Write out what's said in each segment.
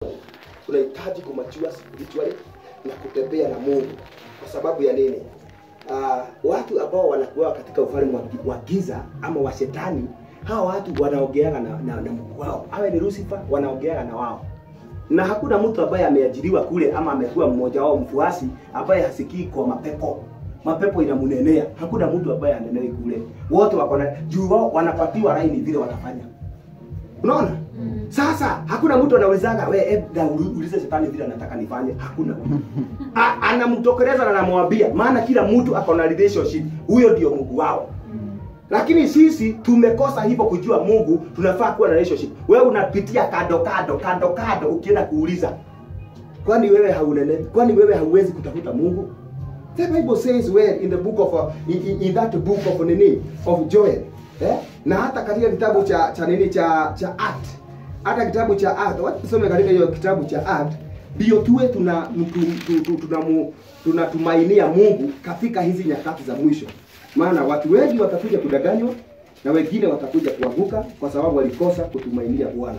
unahitaji kumachua spiritually na kutembea na Mungu. Kwa sababu ya nini? Uh, watu ambao wanakuwa katika ufalme wa, wa giza ama wa shetani, hawa watu wanaogeana na, na, na Mungu wao, awe ni Lucifer, wanaogeana na wao na hakuna mtu ambaye ameajiriwa kule ama amekuwa mmoja wao mfuasi ambaye hasikii kwa mapepo mapepo inamunenea hakuna mtu ambaye anenewi kule wote wako na juu wao wanapatiwa laini vile watafanya unaona sasa hakuna mtu anaulizaga we eda ulize shetani vile anataka nifanye hakuna A- anamtokeleza na anamwambia maana kila mtu ako na relationship huyo ndio mungu wao lakini sisi tumekosa hivyo kujua mungu tunafaa kuwa na relationship wewe unapitia kando kando kando kando ukienda kuuliza kwani wewe haunene kwani wewe hauwezi kutafuta mungu the bible says well in the book of uh, in, in, in that book of nini of joel eh? na hata katika kitabu cha cha nini cha cha act hata kitabu cha act wacha tusome katika hiyo kitabu cha act ndio tuwe tuna tu- tu- tu- tunamu- tunatumainia mungu katika hizi nyakati za mwisho maana watu wengi watakuja kudanganywa na wengine watakuja kuanguka kwa sababu walikosa kutumainia bwana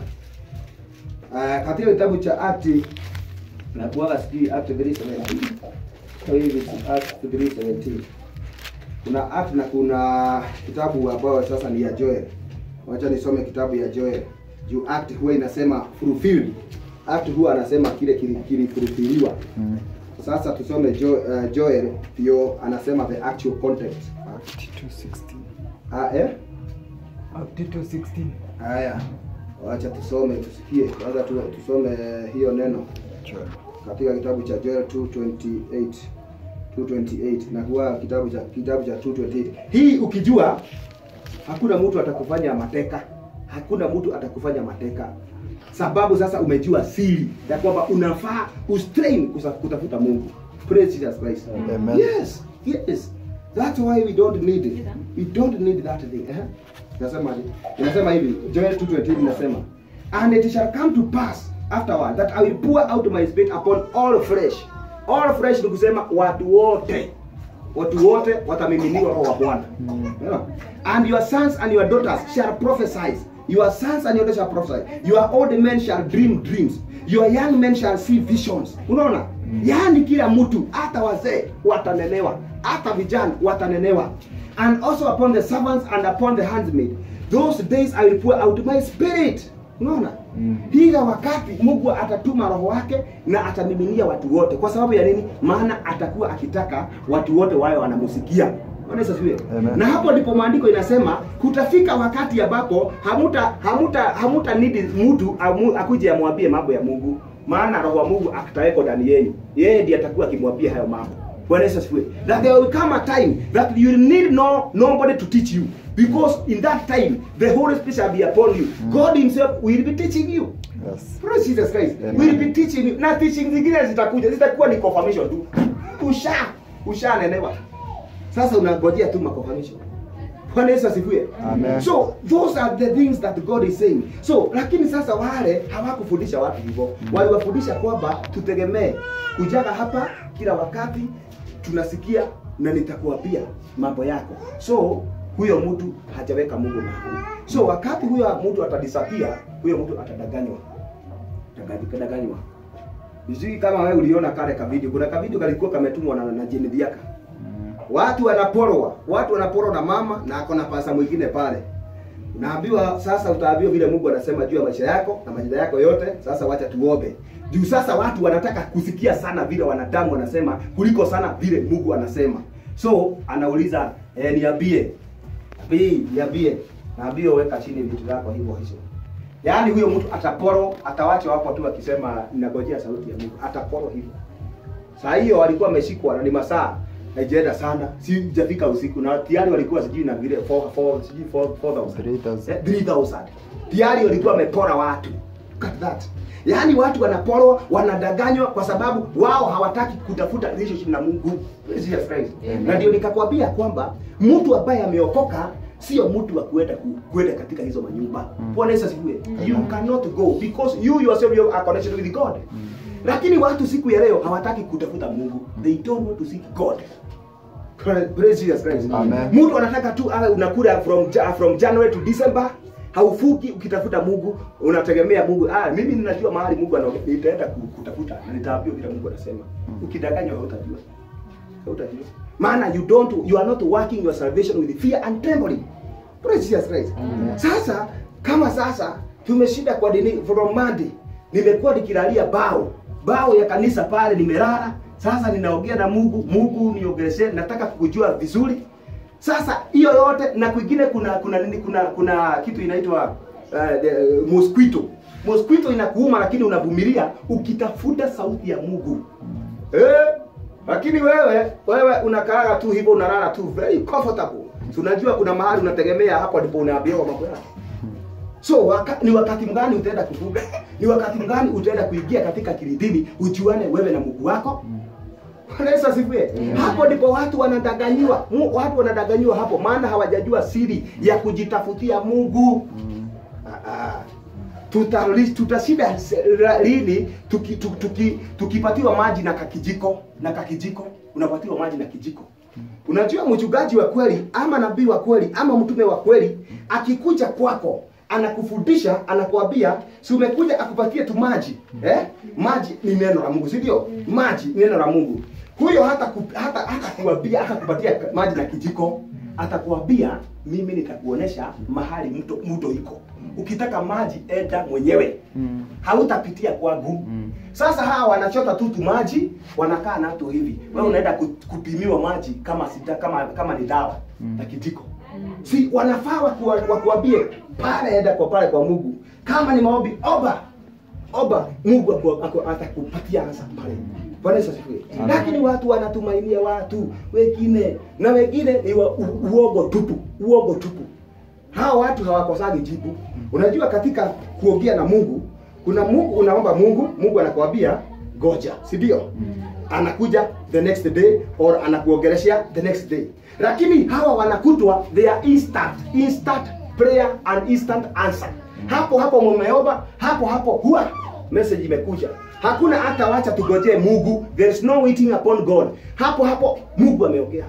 uh, katika kitabu cha akti nakuaga sijui act 317 Kwa hivi it's act 317 kuna act na kuna kitabu ambayo sasa ni ya joel wacha nisome kitabu ya joel juu act huwa inasema fulfilled act huwa anasema kile kili- kilifulfiliwa Mm. sasa tusome jo, uh, joel ndio anasema the actual context Act 2:16. ah, eh? Act 2:16. haya wacha tusome tusikie kwanza tu, tusome hiyo neno Joel. katika kitabu cha Joel 228 228 na kuwa kitabu cha kitabu cha 228 hii ukijua hakuna mtu atakufanya mateka hakuna mtu atakufanya mateka sababu sasa umejua siri ya kwamba unafaa ustrain kusa- kutafuta Mungu praise Jesus Christ Amen. yes yes that's why we don't need it we don't need that thing eh inasema inasema hivi Joel 2:28 inasema and it shall come to pass afterward that I will pour out my spirit upon all flesh all flesh ni kusema watu wote watu wote watamiminiwa roho wa Bwana yeah. and your sons and your daughters shall prophesy your sons and your daughters shall prophesy your old men shall dream dreams your young men shall see visions unaona yaani kila mtu hata wazee watanenewa hata vijana watanenewa and also upon the servants and upon the handmaid those days I will pour out my spirit unaona Mm. higa wakati mungu atatuma roho wake na atamiminia watu wote kwa sababu ya nini maana atakuwa akitaka watu wote wawe wanamusikia Bwana Yesu asifiwe. Amen. na hapo ndipo maandiko inasema kutafika wakati ambapo hamuta hamuta hamuta nidi mtu amu- akuje amwambie mambo ya mungu maana roho wa mungu ataweko ndani yenu yeye ndiye atakuwa akimwambia hayo mambo Bwana Yesu asifiwe. That there will come a time that you need no nobody to teach you because in that time the Holy Spirit shall be upon you. God himself will be teaching you. Yes. Praise Jesus Christ. Amen. Will be teaching you. Na teaching zingine zitakuja, zitakuwa ni confirmation tu. Usha ushanenewa. Sasa unangojea tu ma confirmation. Bwana Yesu asifiwe. Amen. So those are the things that God is saying. So lakini sasa wale hawakufundisha watu hivyo. Waliwafundisha kwamba tutegemee kujaga hapa kila wakati tunasikia na nitakuambia mambo yako. So huyo mtu hajaweka Mungu mahali. So wakati huyo mtu atadisapia, huyo mtu atadanganywa. Atadanganywa. Sijui kama wewe uliona kale ka video. Kuna ka video kalikuwa kametumwa na, na Jane Dhiaka. Mm. Watu wanaporwa, watu wanaporwa na mama na ako na pasa mwingine pale. Unaambiwa sasa, utaambiwa vile Mungu anasema juu ya maisha yako na majida yako yote. Sasa wacha tuombe juu sasa watu wanataka kusikia sana vile wanadamu wanasema kuliko sana vile Mungu anasema. So anauliza eh, niambie Bii, niambie. Naambie weka chini vitu zako hivyo hizo. Yaani huyo mtu ataporo, atawacha hapo tu akisema ninagojea sauti ya Mungu. Ataporo hivyo. Saa hiyo walikuwa wameshikwa na ni masaa haijaenda sana, si hajafika usiku na tayari walikuwa sijui na vile 4 4 sijui 4 4000 3,000. Eh, 3000 tayari walikuwa wamepora watu. Look at that. Yaani watu wanaporwa, wanadanganywa kwa sababu wao hawataki kutafuta relationship na Mungu. Jesus Christ. Amen. Na ndio nikakwambia kwamba mtu ambaye ameokoka sio mtu wa kuenda ku- kuenda katika hizo manyumba. Mm. Bwana Yesu asifiwe. You cannot go because you yourself you are connected with God. Lakini watu siku ya leo hawataki kutafuta Mungu. They don't want to seek God. Praise Jesus Christ. Amen. Mtu anataka tu awe unakula from Ja- from January to December haufuki ukitafuta Mungu, unategemea Mungu. Ah, mimi ninajua mahali Mungu anaongea, nitaenda ku- kutafuta na nitaambiwa vile Mungu anasema. Ukidanganywa hautajua. Hautajua. Maana you don't you are not working your salvation with fear and trembling. Praise Jesus Christ. Sasa kama sasa tumeshinda kwa dini from Monday, nimekuwa nikilalia bao bao ya kanisa pale, nimelala sasa, ninaongea na Mungu. Mungu niongeleshe, nataka kukujua vizuri. Sasa hiyo yote na kwingine, kuna kuna nini, kuna kuna kitu inaitwa uh, the, mosquito. Mosquito inakuuma, lakini unavumilia ukitafuta sauti ya Mungu eh, lakini wewe wewe unakaaga tu hivyo, unalala tu very comfortable. Tunajua kuna mahali unategemea, hapo ndipo unaambiwa mambo yako. So waka, ni wakati mgani utaenda kufuga? Ni wakati mgani utaenda kuingia katika kilidini ujuane wewe na Mungu wako? Bwana Yesu asifiwe. Hapo ndipo watu wanadaganyiwa, Mu- watu wanadaganyiwa hapo, maana hawajajua siri ya kujitafutia Mungu. Ah, ah. Tutali- tutashinda se- ra- lini tuki, tuki, tuki, tukipatiwa maji na kakijiko na kakijiko, unapatiwa maji na kijiko. Unajua mchungaji wa kweli ama nabii wa kweli ama mtume wa kweli akikuja kwako anakufundisha anakuambia, si umekuja akupatie tu maji eh? Maji ni neno la Mungu, si ndio? Maji ni neno la Mungu. Huyo hata ku, hata hata kuambia hata kupatia maji na kijiko, atakuambia mimi nitakuonesha mahali mto mto iko. Ukitaka maji enda mwenyewe, hautapitia kwangu. Sasa hawa wanachota tu tu maji, wanakaa nato hivi. Wewe unaenda ku- kupimiwa maji kama sita, kama kama ni dawa na kijiko. Si wanafaa wakuwa- wakuambie pale, enda kwa pale kwa Mungu. Kama ni maombi, omba omba, Mungu aku- aku- atakupatia ansa pale. Bwana Yesu asifiwe. Lakini watu wanatumainia watu wengine na wengine ni wa, u, uogo tupu, uogo tupu. Hawa watu hawakosagi jibu. Unajua katika kuongea na Mungu, kuna Mungu unaomba Mungu, Mungu anakuambia goja, si ndio? Anakuja the next day or anakuongeleshea the next day. Lakini hawa wanakutwa they are instant, instant prayer and instant answer. Hapo hapo mumeomba, hapo hapo huwa message imekuja. Hakuna hata wacha tugojee Mungu. There is no waiting upon God. Hapo hapo Mungu ameongea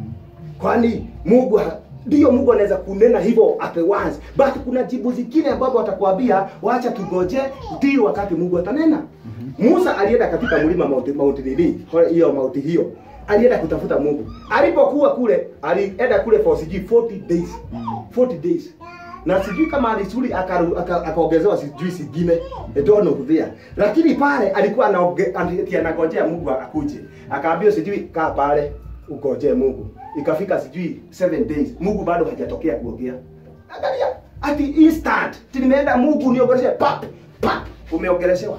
kwani Mungu ha- ndio Mungu anaweza kunena hivyo at once, but kuna jibu zingine ambapo atakwambia wacha tugoje, ndio wakati Mungu atanena. Musa alienda katika mlima Mount Mount nini hiyo Mount hiyo, alienda kutafuta Mungu. Alipokuwa kule, alienda kule for sijui 40 days 40 days na sijui kama alisuli akaru- aka- akaongezewa sijui singine I don't know there, lakini pale alikuwa anaoge- ati anagojea Mungu akuje, akaambiwa sijui kaa pale ugojee Mungu. Ikafika sijui 7 days, Mungu bado hajatokea kuongea. Angalia, ati instant, ati nimeenda Mungu niongeleshe pap pap, umeongeleshewa.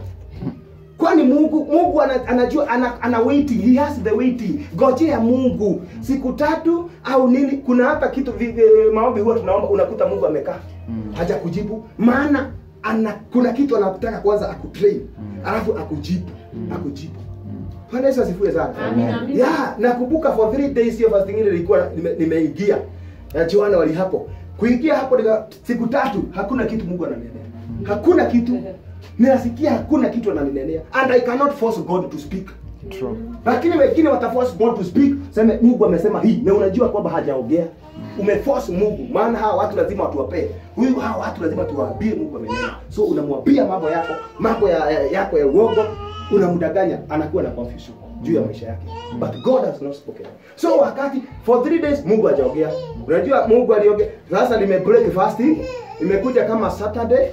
Kwani Mungu Mungu ana, anajua ana, ana waiting, he has the waiting. Gojea Mungu siku tatu au nini. Kuna hata kitu vi, vi, maombi huwa tunaomba, unakuta Mungu amekaa haja kujibu, maana ana kuna kitu anataka kwanza akutrain alafu akujibu akujibu. Bwana Yesu asifiwe sana. Amina, amina. Yeah, nakumbuka for three days hiyo fasting ile ilikuwa nime- nimeingia. Na Joana wali hapo. Kuingia hapo nika, siku tatu hakuna kitu Mungu ananenea. Hakuna kitu. Ninasikia hakuna kitu ananinenea. And I cannot force God to speak. True. Lakini wengine wataforce God to speak, seme Mungu amesema hii na unajua kwamba hajaongea. Umeforce Mungu, maana hawa watu lazima watuwapee. Huyu hawa watu lazima tuwaambie Mungu amenena. So unamwambia mambo yako, mambo ya, ya, yako ya uongo, unamdanganya, anakuwa na confusion juu ya maisha yake. But God has not spoken. So wakati for three days Mungu hajaongea. Unajua Mungu aliongea. Sasa nime break fasting, imekuja kama Saturday,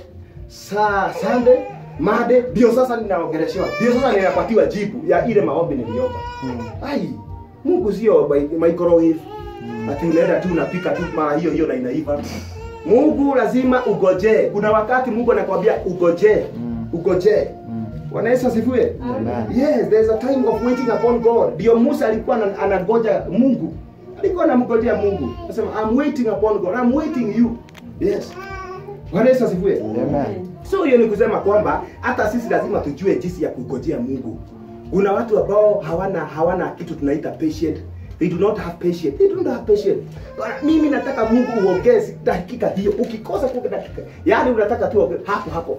saa Sunday, Monday, ndio sasa ninaongeleshewa. Ndio sasa ninapatiwa jibu ya ile maombi niliomba. Ai, Mungu sio mi- microwave. Ati unaenda tu unapika tu mara hiyo hiyo na inaiva. Mungu lazima ugojee. Kuna wakati Mungu anakuambia ugojee. Ugojee. Bwana Yesu asifiwe. Amen. Yes, there's a time of waiting upon God. Ndio Musa alikuwa ana- anangoja Mungu. Alikuwa anamgojea Mungu. Anasema I'm waiting upon God. I'm waiting you. Yes. Bwana Yesu asifiwe. Amen. So hiyo ni kusema kwamba hata sisi lazima tujue jinsi ya kungojea Mungu. Kuna watu ambao hawana hawana kitu tunaita patient. They do not have patience. They don't have patience. Bwana, Mimi nataka Mungu uongee si- dakika hiyo. Ukikosa kwa dakika, yaani unataka tu uongee hapo hapo.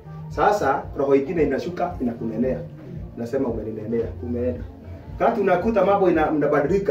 Sasa roho ingine inashuka inakunenea. Nasema umeninenea, umeenda. Kati unakuta mambo ina- inabadilika,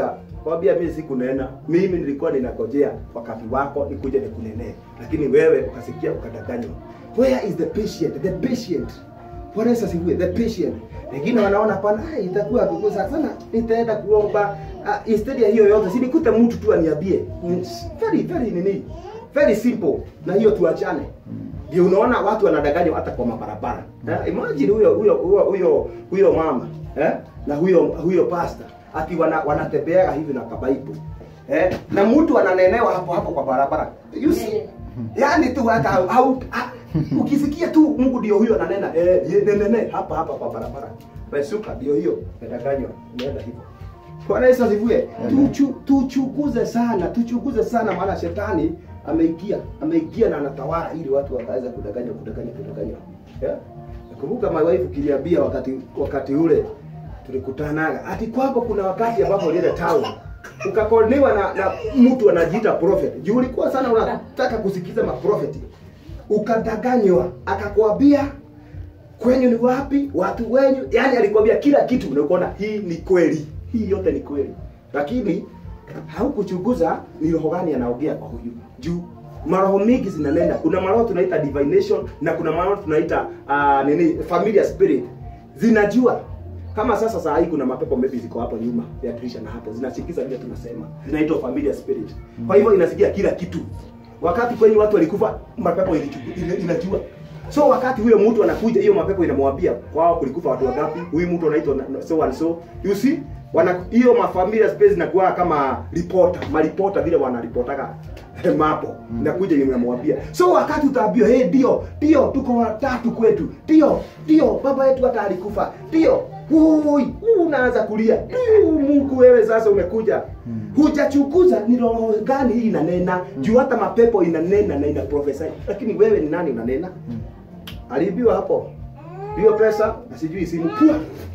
akwambia mimi sikunena mimi nilikuwa ninakojea wakati wako nikuje nikunenee lakini wewe ukasikia ukadanganywa where is the patient the patient Bwana Yesu asifiwe the patient wengine wanaona pana "Ah, itakuwa kugusa sana nitaenda kuomba uh, instead ya hiyo yote si nikute mtu tu aniambie Mm, very very nini very simple na hiyo tuachane ndio unaona watu wanadanganywa hata kwa mabarabara eh? imagine huyo huyo huyo huyo huyo mama eh? na huyo huyo pastor ati wana, wanatembeaga hivi na kabaibu eh? na mtu ananenewa hapo hapo kwa barabara you see yani tu hata au, au ha, ukisikia tu Mungu ndio huyo ananena eh, ye- nenene hapa hapa kwa barabara pesuka ndio hiyo medanganywa umeenda hivyo Bwana Yesu asifiwe. Amen. Tuchu, tuchukuze sana, tuchukuze sana maana shetani ameingia, ameingia na anatawala ili watu wakaweza kudanganywa, kudanganywa, kudanganywa. Yeah? Nakumbuka my wife kiliambia wakati wakati ule tulikutanaga. Ati kwako kuna wakati ambapo ulienda town ukakoniwa na, na mtu anajiita prophet. Juu ulikuwa sana unataka kusikiza maprofeti. Ukadanganywa, akakwambia kwenyu ni wapi, watu wenyu, yani alikwambia kila kitu, na ukaona hii ni kweli, hii yote ni kweli, lakini haukuchunguza ni roho gani anaongea kwa huyu juu maroho mingi zinanenda. Kuna maroho tunaita divination na kuna maroho tunaita uh, nini familiar spirit, zinajua kama sasa saa hii kuna mapepo maybe ziko hapo nyuma ya dirisha na hapo zinasikiza vile tunasema, zinaitwa familiar spirit. Kwa hivyo inasikia kila kitu. Wakati kwenye watu walikufa, mapepo ilichu- ina- inajua so wakati huyo mtu anakuja hiyo mapepo inamwambia kwao kulikufa watu wangapi huyu mtu anaitwa na- so and so you see wana hiyo mafamilia space inakuwa kama reporter maripota vile wanaripotaga mambo inakuja inamwambia so wakati utaambiwa hey ndio ndio tuko watatu kwetu ndio ndio baba yetu hata alikufa ndio Ui, unaanza kulia Ui, Mungu wewe sasa umekuja hujachukuza ni roho gani hii inanena juu hata mapepo inanena na ina prophesy lakini wewe ni nani unanena aliibiwa hapo hiyo pesa na sijui simu pua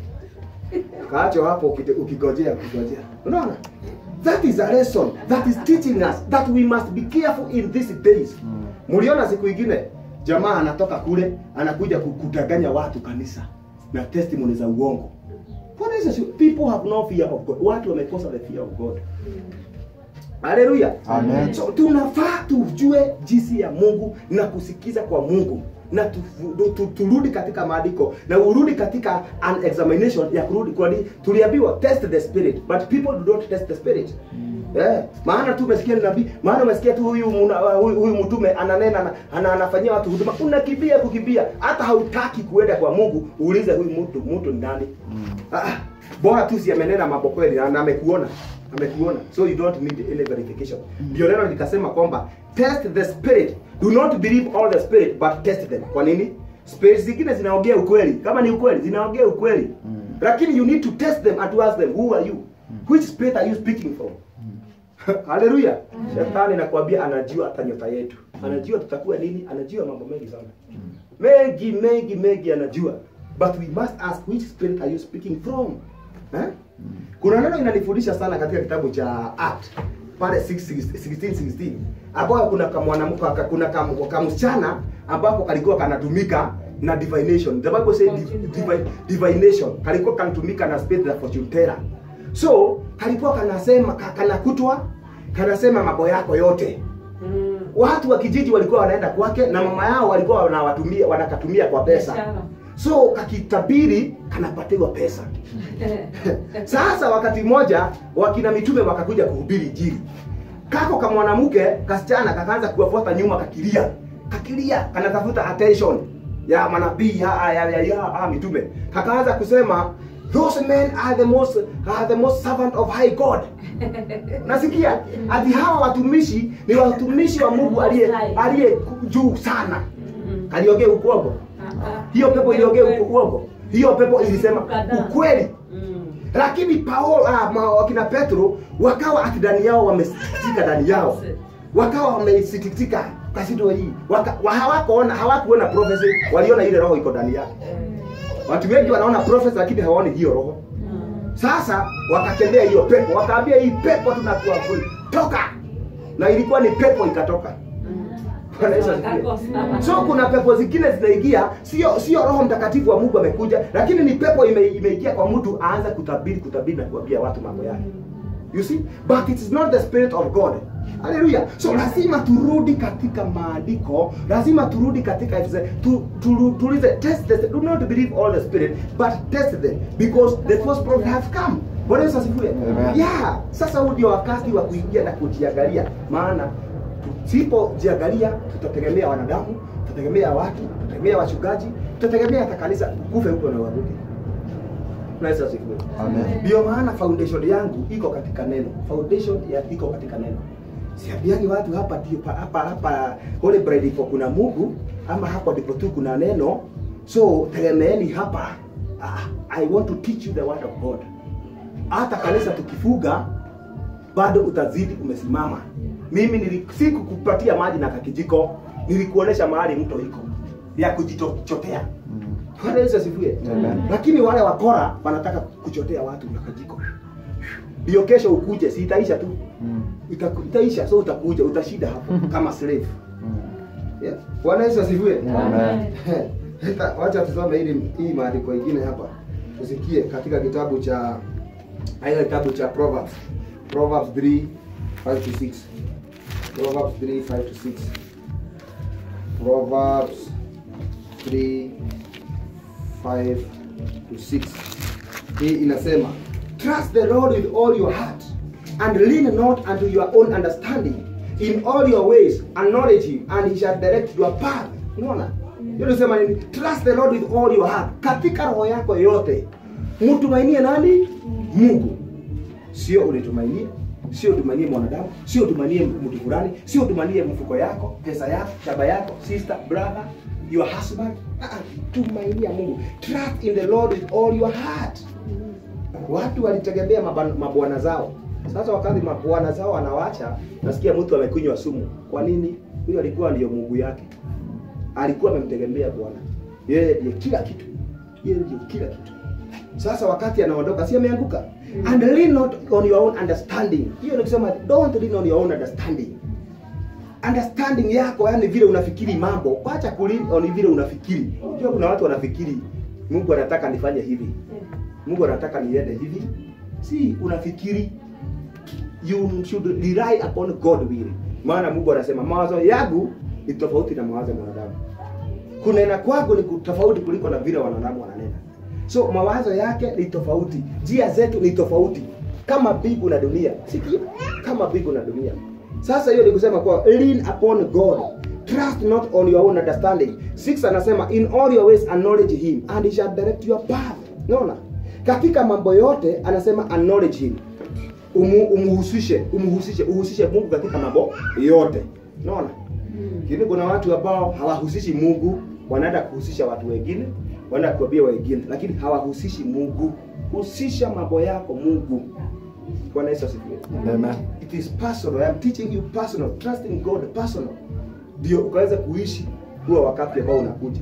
kaacho hapo ukite- ukigojea ukigojea unaona that is a lesson that is teaching us that we must be careful in these days mliona siku ingine jamaa anatoka kule anakuja ku- kudanganya watu kanisa na testimony za uongo What is it? people have no fear of God watu wamekosa the fear of God haleluya Amen. so tunafaa tujue jinsi ya mungu na kusikiza kwa mungu na tu, tu, tu, turudi katika maandiko na urudi katika an examination ya kurudi kwani tuliambiwa test the spirit but people do not test the spirit Eh, maana tu umesikia ni nabii maana umesikia tu huyu muna- huyu, huyu mtume ananena na- ana, anafanyia watu huduma unakimbia kukimbia hata hautaki kuenda kwa mungu uulize huyu mtu mtu ni nani ah, bora tu si amenena mambo kweli na na amekuona amekuona so you don't need any verification ndio neno likasema kwamba test the spirit do not believe all the spirit but test them kwa nini spirit zingine zinaongea ukweli kama ni ukweli zinaongea ukweli lakini you need to test them and to ask them who are you which spirit are you speaking from haleluya shetani nakwambia anajua hata nyota yetu anajua tutakuwa nini anajua mambo mengi sana mengi mengi mengi anajua but we must ask which spirit are you speaking from eh? kuna neno inanifundisha sana katika kitabu cha act pale 1616 ambapo kuna kamwanamke kuna kam- kamsichana ambapo kalikuwa kanatumika na divination the bible says div, divi- divination kalikuwa kanatumika na spirit za fortune teller so kalikuwa kanasema ka- kanakutwa kanasema mambo yako yote watu wa kijiji walikuwa wanaenda kwake na mama yao walikuwa wanawatumia wanakatumia kwa pesa so kakitabiri kanapatiwa pesa sasa wakati mmoja wakina mitume wakakuja kuhubiri injili kako ka mwanamke kasichana kakaanza kuwafuata nyuma kakilia kakilia kanatafuta attention ya manabii ya, ya, ya, ya, ya mitume kakaanza kusema those men are the most are the most servant of high god nasikia ati hawa watumishi ni watumishi wa mungu aliye aliye juu sana kaliongea ukwongo hiyo pepo iliongea uku- uongo hiyo pepo ilisema ukweli lakini paulo ah, ma- wakina petro wakawa ati ndani yao wamesikitika ndani yao wakawa wamesikitika kasido hii Waka- wa- hawakuona hawakuona prophecy waliona ile roho iko ndani yake watu wengi wanaona prophecy lakini hawaoni hiyo roho sasa wakatembea hiyo pepo wakaambia hii pepo tunakuwa toka na ilikuwa ni pepo ikatoka Bwana Yesu asifiwe. so kuna pepo zingine zinaingia sio sio roho mtakatifu wa mungu amekuja lakini ni pepo ime, imeingia kwa mtu aanza kutabiri kutabiri na kuambia watu mambo yake you see but it is not the spirit of god haleluya so lazima turudi katika maandiko lazima turudi katika tu, tu, tulize test the, do not believe all the spirit but test them because the false prophet have come bwana yesu asifiwe Amen. yeah sasa huu ndio wakati wa kuingia na kujiangalia maana tusipojiangalia tutategemea wanadamu tutategemea watu tutategemea wachungaji tutategemea hata kanisa kufe huko na waruke Yesu asifiwe Amen. ndio maana foundation yangu iko katika neno foundation ya iko katika neno siambiani watu hapa ndio pa- hapa hapa Holy Bride iko kuna Mungu ama hapa ndipo tu kuna neno so tegemeeni hapa ah, I want to teach you the word of God hata kanisa tukifuga bado utazidi umesimama mimi nili- sikukupatia maji na kakijiko nilikuonesha mahali mto iko ya kujichotea Mm. Bwana Yesu asifiwe. Amen. Lakini wale wakora wanataka kuchotea watu na kajiko. Ndio kesho ukuje, si itaisha tu. Mm. Itaku- Itaisha, so utakuja, utashinda hapo kama slave. Mm. Yeah. Bwana Yesu asifiwe. Amen. Hata wacha tusome hili hii maandiko ingine hapa. Tusikie katika kitabu cha aina kitabu cha Proverbs. Proverbs 3 5 to 6. Proverbs 3 5 to 6. Proverbs 3 5 to 6. Hii inasema, trust the Lord with all your heart and lean not unto your own understanding. In all your ways acknowledge him and he shall direct your path. Unaona? Hiyo inasema nini? Trust the Lord with all your heart. Katika roho yako yote. Mtumainie nani? Mungu. Sio unitumainie, sio utumainie mwanadamu, sio utumainie mtu fulani, sio utumainie mfuko yako, pesa yako, shamba yako, sister, brother, your husband. Ah, ah, tumainia Mungu. Trust in the Lord with all your heart. Watu walitegemea maban- mabwana zao. Sasa wakati mabwana zao wanawacha, nasikia mtu amekunywa sumu. Kwa nini? Huyo alikuwa ndiyo Mungu yake. Alikuwa amemtegemea Bwana. Yeye ndiye kila kitu. Yeye ndiye kila kitu. Sasa wakati anaondoka, si ameanguka? And lean not on your own understanding. Hiyo ni kusema don't lean on your own understanding. Understanding yako yani vile unafikiri mambo, acha kulean on vile unafikiri. Unajua kuna watu wanafikiri Mungu anataka nifanye hivi. Mungu anataka niende hivi. Si unafikiri you should rely upon God will. Maana Mungu anasema mawazo yangu ni tofauti na mawazo ya mwanadamu. Kunena kwangu ni tofauti kuliko na vile wanadamu wananena. So mawazo yake ni tofauti, njia zetu ni tofauti, kama mbingu na dunia. Sikia, kama mbingu na dunia. Sasa hiyo ni kusema kwa lean upon God, trust not on your own understanding. Six anasema in all your ways acknowledge him and he shall direct your path. Unaona, katika mambo yote anasema acknowledge him, Umu, umhusishe, umhusishe, uhusishe Mungu katika mambo yote. Unaona, lakini kuna watu ambao hawahusishi Mungu, wanaenda kuhusisha watu wengine, wanaenda kuambia wengine, lakini hawahusishi Mungu. Husisha mambo yako Mungu. Bwana Yesu asifiwe. Amen. It is personal. I am teaching you personal. Trust in God personal. Ndio ukaweza kuishi huo wakati ambao unakuja.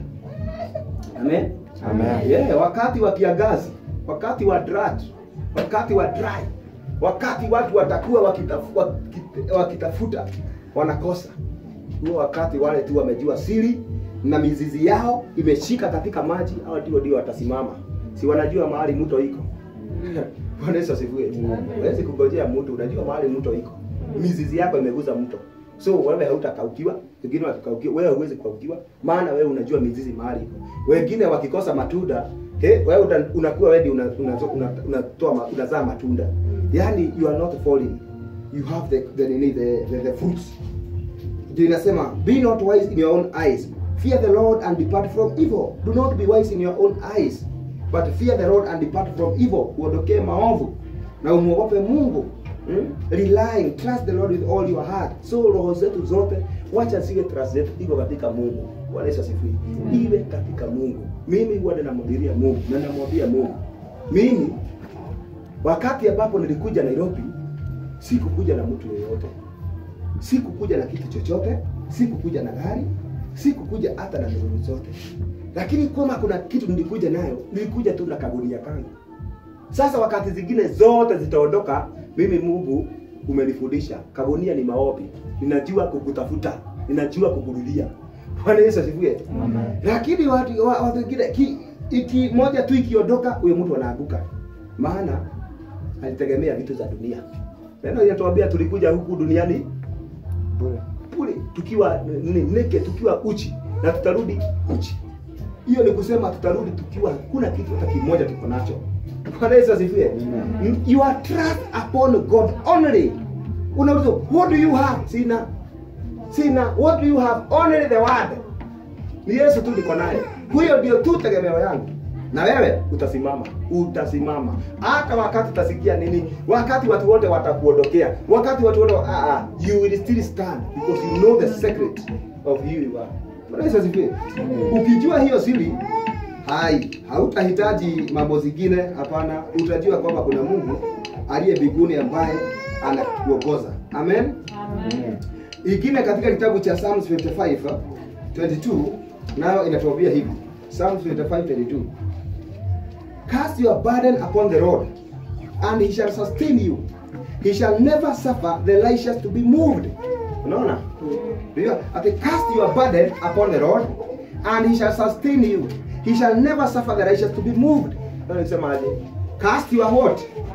Amen. Amen. Yeah, wakati wa kiangazi, wakati wa drought, wakati wa dry, wakati watu watakuwa wakitafu, wakit- wakitafuta wanakosa. Huo wakati wale tu wamejua siri na mizizi yao imeshika katika maji, hao ndio ndio watasimama. Si wanajua mahali mto iko. Bwana Yesu asifiwe. Huwezi kungojea mtu, unajua mahali mto iko. Mizizi yako imeguza mto. So wewe hautakaukiwa, wengine wakikaukiwa, wewe huwezi kukaukiwa, maana wewe unajua mizizi mahali iko. Wengine wakikosa matunda, he, wewe uta- unakuwa wewe ndio una- una- una- unatoa ma- unazaa matunda. Yaani you are not falling. You have the the nini the, the, the fruits. Ndio inasema be not wise in your own eyes. Fear the Lord and depart from evil. Do not be wise in your own eyes, but fear the Lord and depart from evil. Uondokee maovu na umwogope Mungu. Hmm? Relying, trust the Lord with all your heart. So roho zetu zote wacha ziwe trust zetu iko katika Mungu. Bwana Yesu asifiwe. Iwe katika Mungu. Mimi huwa ninamhubiria Mungu na namwambia Mungu. Mimi wakati ambapo nilikuja Nairobi sikukuja na mtu yeyote sikukuja na kitu chochote, sikukuja na gari, sikukuja hata na ndugu zote, lakini kama kuna kitu nilikuja nayo, nilikuja tu na kagunia kangu. Sasa wakati zingine zote zitaondoka, mimi Mungu umenifundisha kagunia ni maombi, ninajua kukutafuta, ninajua kukurudia. Bwana Yesu asifiwe. Amen. Lakini watu wa- watu wengine ki, iki moja tu ikiondoka, huyo mtu anaanguka, maana alitegemea vitu za dunia Neno linatuambia tulikuja huku duniani Bure. bure tukiwa ni neke tukiwa uchi na tutarudi uchi. Hiyo ni kusema tutarudi tukiwa hakuna kitu hata kimoja tuko nacho. Bwana Yesu asifiwe. Amen. You are trust upon God only. Unauliza what do you have? Sina. Sina. What do you have? Only the word. Ni Yesu tu niko naye. Huyo ndio tu tegemeo yangu. Na wewe utasimama, utasimama hata wakati utasikia nini, wakati watu wote watakuondokea, wakati watu wote ah, ah, you will still stand because you know the secret of who you are. Bwana Yesu asifiwe. Ukijua hiyo siri, hai hautahitaji mambo zingine, hapana. Utajua kwamba kuna Mungu aliye mbinguni ambaye anakuongoza. Amen. Amen. Ingine katika kitabu cha Psalms 55 22 nayo inatuambia hivi. Psalms 55 22. Cast your burden upon the Lord and he shall sustain you. He shall never suffer the righteous to be moved. Unaona? Ndio, ati cast your burden upon the Lord and he shall sustain you. He shall never suffer the righteous to be moved. Ndio nisemaje? Cast your what?